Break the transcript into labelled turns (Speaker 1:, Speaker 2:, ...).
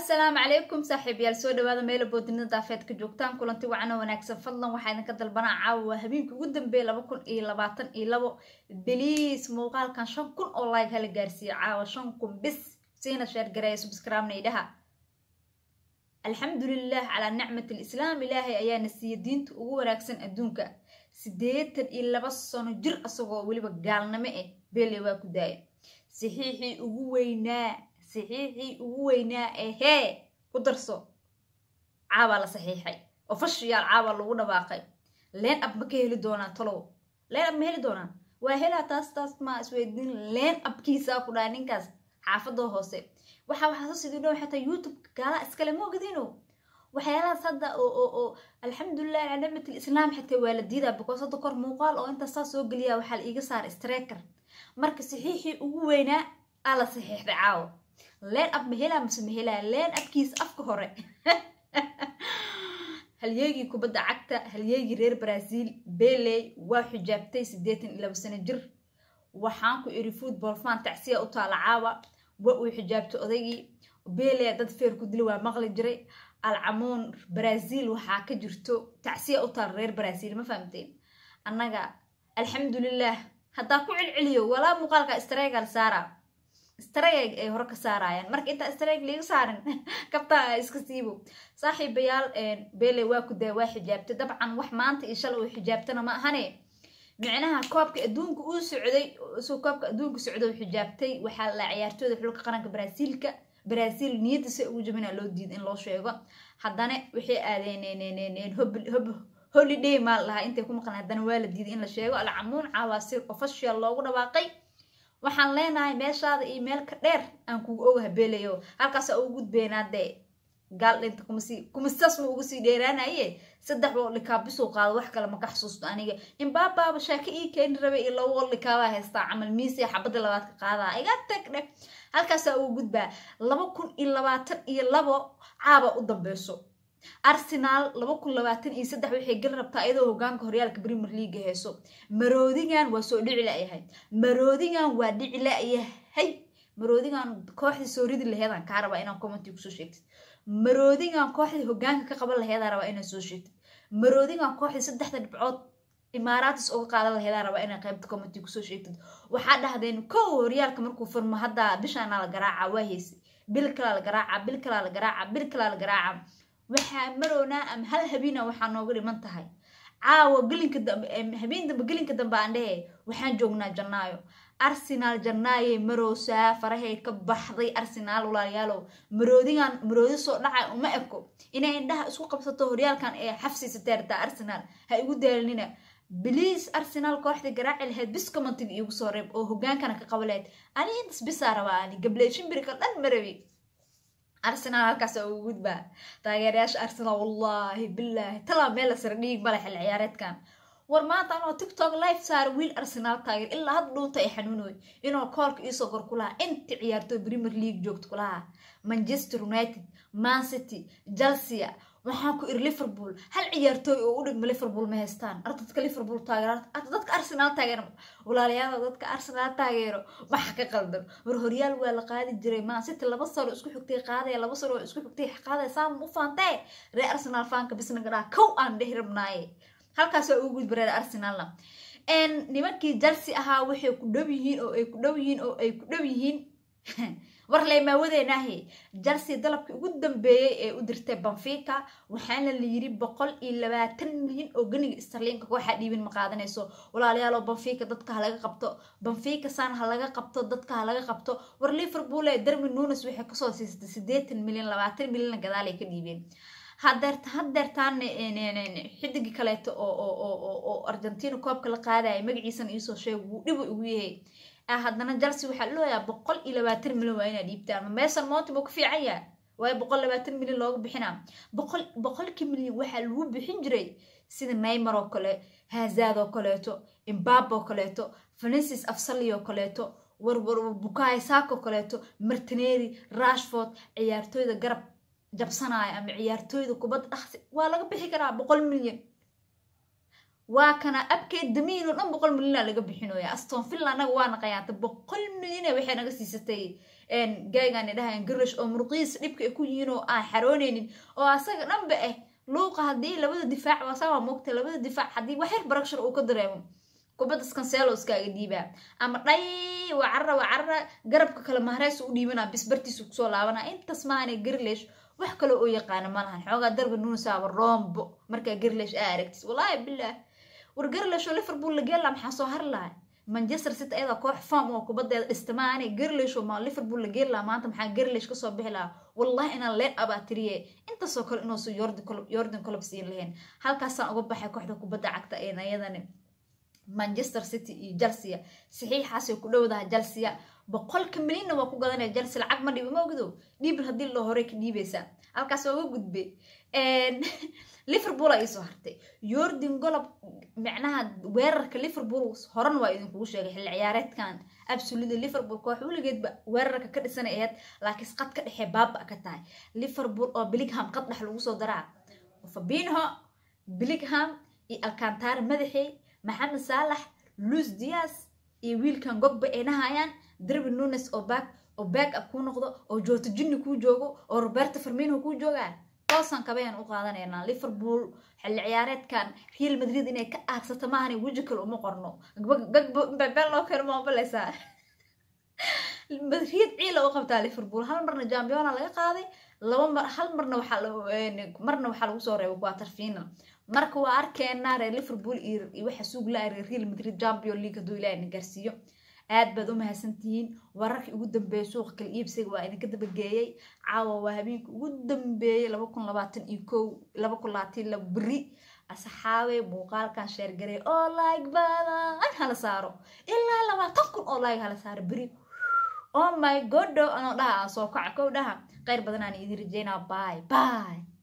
Speaker 1: assalaamu calaykum saaxiibayaal soo dhawaada meela boodinada daafeed ka joogtaan kulanti wacano wanaagsan fadlan waxaa idinka dalbanaa caawa habeenkii ugu dambeeya laba kun iyo labaatan iyo labo beliis muuqaalkan shan kun oo like hala gaarsiiyo caawa shan kun bis siina sheergareeya subscribe-na idhaha alxamdulilah calaa nicmat alislaam ilaahay ayaana siiya diinta ugu wanaagsan adduunka siddeetan iyo laba sano jir asagoo weliba gaalnimo ah beele waa ku daaya saxiixii ugu weynaa saxiixii ugu weynaa ehee ku darso caabaa la saxiixay ofashiyaal caabaa lagu dhawaaqay leen ab ma ka heli doonaa talow leen ab ma heli doonaa waa helaa taas taas maa isweydiin leen abkiisaa ku dhaha ninkaas xaafadoo hoose waxa waxaasa sidii dhow xataa youtube gaala iskale ma ogadino waxyaalahaas hadda oo oo oo alxamdulilah calaa nicmat alislaam xataa waa la diidaa because hadda kor muuqaal oo intaas saa soo geliyaa waxaa la iiga saara streker marka saxiixii ugu weynaa aa la saxiixday caawo leen ab ma helaa mase ma helaa leen abkiisa afka hore halyeegii kubadda cagta halyeegii reer brazil beley waa xijaabtay siddeetan iyo laba sano jir waxaan ku iri football fan tacsiya u taala caawa wa uu xijaabtay odaygii beley dad feer ku dili waa maqli jiray alcamuun brazil waxaa ka jirto tacsiya u taala reer brazil ma fahamteen annaga alxamdulilah haddaa ku celceliyo walaa muuqaalka stregal saara streg ay hore ka saarayaan marka intaa streg liiga saarin kabtaa iska siibo saaxiibayaal bele waa ku daa waa xijaabtay dabcan wax maanta iyo shalay uu xijaabtana ma ahane micnaha koobka adduunka uu socday soo koobka adduunka socday uu xijaabtay waxaa la ciyaartooyda xulka qaranka brazilka brazil niyadda se ugu jabina loo diida in loo sheego haddana waxay aadeen hob holiday maal lahaa intay ku maqan haddana waa la diiday in la sheego alcamuun caawaa si official loogu dhawaaqay waxaan leenahay meeshaada iyo meel ka dheer aan kugu ogaha beleyo halkaasa ugu gudbeynaa dee gaal dhinta kumasi kumasas ma ugu sii dheeraanaye saddex wol likaabisuu qaado wax kale maka xasuusto aniga inbaabaaba shaaka ii keeni rabay iyo laba wol likaabaa haystaa camal miisiya xabadda labaad ka qaadaa iga tag dheh halkaasaa ugu gudbaa laba kun iyo labaatan iyo labo caaba u dambeyso arsenaal laba kun labaatan iyo saddex waxay gal rabtaa iyadoo hogaanka horyaalka premier leaga heeso maroodigan waa soo dhici layahay maroodigan waa dhici layahay maroodigan kooxdii soo ridi laheedaan kaa rabaa inaan commenti kusoo sheegtid maroodigan kooxdii hogaanka ka qaban laheedaa rabaa inaan soo sheegtid maroodigan kooxdii saddexda dhibcood imaaraatis uga qaadan laheedaa rabaa inaa qaybta commenti kusoo sheegtid waxaa dhahdeen kow horyaalka markuu furmo hadda bishaana la garaaca waa heysay bil kalaa la garaaca bil kalaa la garaaca bil kalaa la garaaca waxaa marownaa ama hal habeena waxaa nooga dhiman tahay caawa gelinka dambe habeen dambe gelinka dambe aan dhehe waxaan joognaa jannaayo arsenaal jannaayey marowsaa farahay ka baxday arsenaal walaalayaalow maroodigan maroodi soo dhacay uma eko inay indhaha isku qabsato horyaalkan ee xafsiisatay rabtaa arsenaal ha igu daalinina biliis arsenaal kooxdii garaaci lahayd bis commentiga iigu soo reeb oo hogaankana ka qaba lahayd ani intas bisaa rabaa ani gabley shimbirika dhan marabi arsenaal halkaas ugu gudbaa taageerayaasha arsenaal wallaahi bilaahi talaa meel la sara dhiig male xil ciyaareedkan war maanta anoo tiktok life saara wiil arsenaal taageer ilaa had dhuunta ay xanuunoy inuu koolka iisoo kor ku lahaa inta ciyaartooy premier league joogta ku lahaa manchester united man city chelsea waxaan ku iri liverpool hal ciyaartooy oo u dhigma liverpool ma haystaan arta dadka liverpool taageero arta dadka arsenaal taageero walaalayaada dadka arsenaal taageero waxa ka qaldan war horyaal waa la qaadi jiray man city laba sano isku xigtay qaadaya laba sano isku xigtay qaadaya saam u faantee ree arsenaal faanka bisna gadhaa kow aan dhehi rabnaaye halkaas waa ugu gudba reer arsenaalna nimankii chelsea ahaa waxay ku dhow yihiin oo ay ku dhow yihiin oo ay ku dhow yihiin war leemaawadeenahe chelsea dalabkii ugu dambeeyey ee u dirtay banfica waxaana la yiri boqol iyo labaatan milyan oo ganiga starliinka kooxaa dhiibin ma qaadanayso walaalayaal banfica dadka ha laga qabto banfica san ha laga qabto dadka ha laga qabto war liverpool ee darmi nunes waxay kasoo siisatay siddeetan milyan labaatan milyanna gadaal ay ka dhiibeen hadeert hadeertaan xidigii kaleeto oo argentina koobka la qaadaya magaciisana iisoo sheeg wuu dhibu ugu yahay haddana chelsea waxaa looyaa boqol iyo labaatan milyan waa inaa dhiibtaan meesan mounti buu ka fiican yaha waayo boqol labaatan milyan looga bixinaa boqol boqolkii milyan waxaa lagu bixin jiray sida naymar oo kale hazad oo kaleeto imbab oo kaleeto francis afsali oo kaleeto warwar bukaay saak oo kaleeto martineri rashford ciyaartooyda garab jabsanaya ama ciyaartooyda kubadda dhaqsi waa laga bixi karaa boqol milyan waa kana abkeed damiin oo dhan boqol milyana laga bixinooya aston villa anaga waa naqayaanta boqol milyane waxay naga siisatay gaaygaani dhahayan garlish oo muruqiis dhibka ay ku yihiin oo aan xaroonaynin oo asaga dhanba ah luuqa haddii labada difaac waasaa waa moogta labada difaac haddii waxyar barakshar uu ka dareemo kubadda skanseelo iskaaga dhiibaa ama dhay waa carara waa carara garabka kale mahreys u dhiibanaa bisbartiisu kusoo laabanaa intaas maahane garlish wax kale oo yaqaana ma lahan xoogaa darba nuusaaba roombo markaa garlish aa aragtis wallaahi bilaah war garlish oo liverpool la geela maxaa soo hari lahay manchester city ayada koox form oo kubadeeda dhista maahane garlish oo ma liverpool la geeli lahaa maanta maxaa garlish kasoo bixi lahaa wallahi inaan leen abaatiriye intaasoo kale inuusan yordan colob siin lahayn halkaasaan uga baxay kooxda kubadda cagta een ayadani manchester city iyo chelsea saxiixaasay ku dhowdaha chelsea boqolka milyanna waa ku gadanaya chelsea lacag ma dhibo ma ogdo dhiibl haddii loo horey ka dhiibaysaa halkaas waa uga gudbe liverpool a iisoo hartay yordan golob macnaha weerarka liverpool horan waa idinkugu sheegay xilli ciyaareedkan absolutely liverpool koox weligeedba weerarka ka dhisanay aheyd laakiin qad ka dhexee baaba ka tahay liverpool oo billingham qad dhex lagu soo daraa fabinho billingham iyo alcantara madaxey maxamed saalax luis dias iyo wiilkan gogba ay dhahayaan darbi nunes oo back oo back up kuu noqdo oo joota jinni kuu joogo oo roberto farmino kuu joogaa toosaan kabayaan u qaadanaynaa liverpool xilli ciyaareedkan real madrid inay ka aagsato maahani weji kale uma qorno gagbo mbabel loo keeno maabalaysaa madrid ciila u qabtaa liverpool hal marna jambiona laga qaaday laba mar hal marna waxaa marna waxaa lagu soo reebay quarter final marka waa arkeenaa reer liverpool iyo waxa suug la reer real madrid champion league hadduu ilaahay na gaarsiiyo aad baad u mahadsantihiin wararkii ugu dambeeyay suuqa kala iibsiga waa idinka dabageeyey caawa waa habeenkii ugu dambeeyey laba kun labaatan iyo kow laba kun labaatan la beri asxaabe muuqaalkan sheergarey oo like badan hala saaro ilaa labaatan kun oo like hala saaro beri oh my godo anoo dhaha aan soo kaca kow dhaha kheyr badanaan idin rajeynaa bye bye